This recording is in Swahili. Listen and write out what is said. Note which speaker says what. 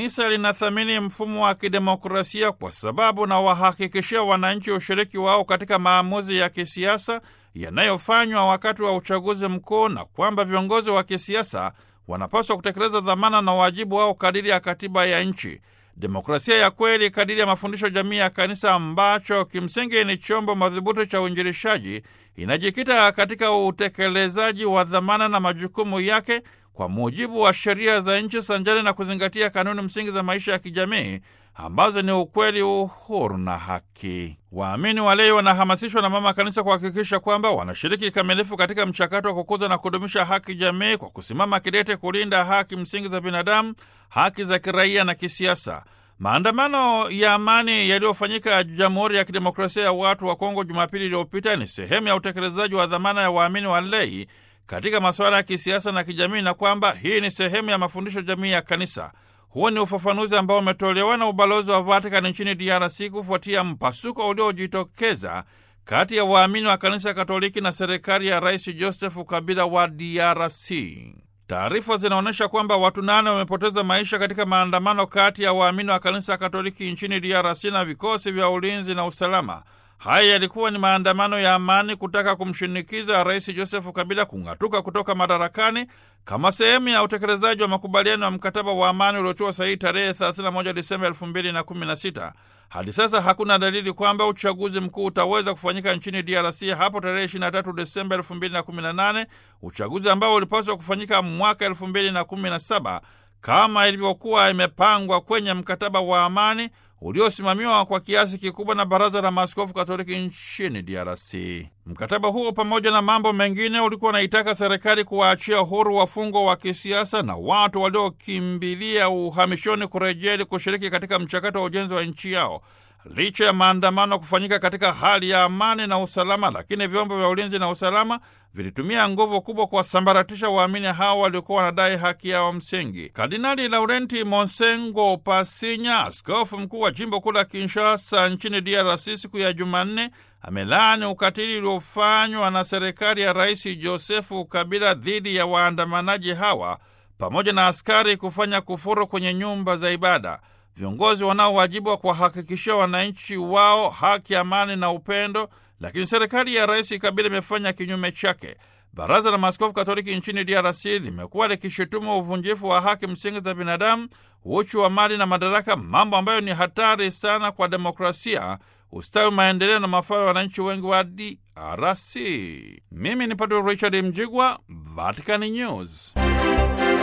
Speaker 1: Kanisa linathamini mfumo wa kidemokrasia kwa sababu na wahakikishia wananchi ushiriki wao katika maamuzi ya kisiasa yanayofanywa wakati wa uchaguzi mkuu na kwamba viongozi wa kisiasa wanapaswa kutekeleza dhamana na wajibu wao kadiri ya katiba ya nchi. Demokrasia ya kweli kadiri ya mafundisho jamii ya kanisa ambacho kimsingi ni chombo madhubuti cha uinjilishaji inajikita katika utekelezaji wa dhamana na majukumu yake kwa mujibu wa sheria za nchi sanjari na kuzingatia kanuni msingi za maisha ya kijamii ambazo ni ukweli, uhuru na haki. Waamini walei wanahamasishwa na mama kanisa kuhakikisha kwamba wanashiriki kikamilifu katika mchakato wa kukuza na kudumisha haki jamii kwa kusimama kidete kulinda haki msingi za binadamu, haki za kiraia na kisiasa. Maandamano ya amani yaliyofanyika Jamhuri ya Kidemokrasia ya Watu wa Kongo Jumapili iliyopita ni sehemu ya utekelezaji wa dhamana ya waamini walei katika masuala ya kisiasa na kijamii, na kwamba hii ni sehemu ya mafundisho jamii ya kanisa. Huo ni ufafanuzi ambao umetolewa na ubalozi wa Vatikani nchini DRC kufuatia mpasuko uliojitokeza kati ya waamini wa kanisa Katoliki na serikali ya Rais Joseph Kabila wa DRC. Taarifa zinaonyesha kwamba watu nane wamepoteza maisha katika maandamano kati ya waamini wa kanisa Katoliki nchini DRC na vikosi vya ulinzi na usalama. Haya yalikuwa ni maandamano ya amani kutaka kumshinikiza Rais Joseph Kabila kung'atuka kutoka madarakani kama sehemu ya utekelezaji wa makubaliano ya mkataba wa amani uliotiwa sahihi tarehe 31 Disemba 2016. Hadi sasa hakuna dalili kwamba uchaguzi mkuu utaweza kufanyika nchini DRC hapo tarehe 23 Desemba 2018, uchaguzi ambao ulipaswa kufanyika mwaka 2017 kama ilivyokuwa imepangwa kwenye mkataba wa amani uliosimamiwa kwa kiasi kikubwa na Baraza la Maaskofu Katoliki nchini DRC. Mkataba huo pamoja na mambo mengine ulikuwa unaitaka serikali kuwaachia huru wafungwa wa kisiasa na watu waliokimbilia uhamishoni kurejea ili kushiriki katika mchakato wa ujenzi wa nchi yao. Licha ya maandamano kufanyika katika hali ya amani na usalama, lakini vyombo vya ulinzi na usalama vilitumia nguvu kubwa kuwasambaratisha waamini hao waliokuwa wanadai haki yao msingi. Kardinali Laurenti Monsengo Pasinya, askofu mkuu wa jimbo kuu la Kinshasa nchini DRC, siku ya Jumanne amelaani ukatili uliofanywa na serikali ya Rais Josefu Kabila dhidi ya waandamanaji hawa pamoja na askari kufanya kufuru kwenye nyumba za ibada. Viongozi wanao wajibu wa kuwahakikishia wananchi wao haki, amani na upendo, lakini serikali ya Rais Kabila imefanya kinyume chake. Baraza la Maaskofu Katoliki nchini DRC limekuwa likishutumu uvunjifu wa haki msingi za binadamu, uchu wa mali na madaraka, mambo ambayo ni hatari sana kwa demokrasia, ustawi, maendeleo na mafao ya wananchi wengi wa DRC. Mimi ni Padre Richard Mjigwa, Vatican News.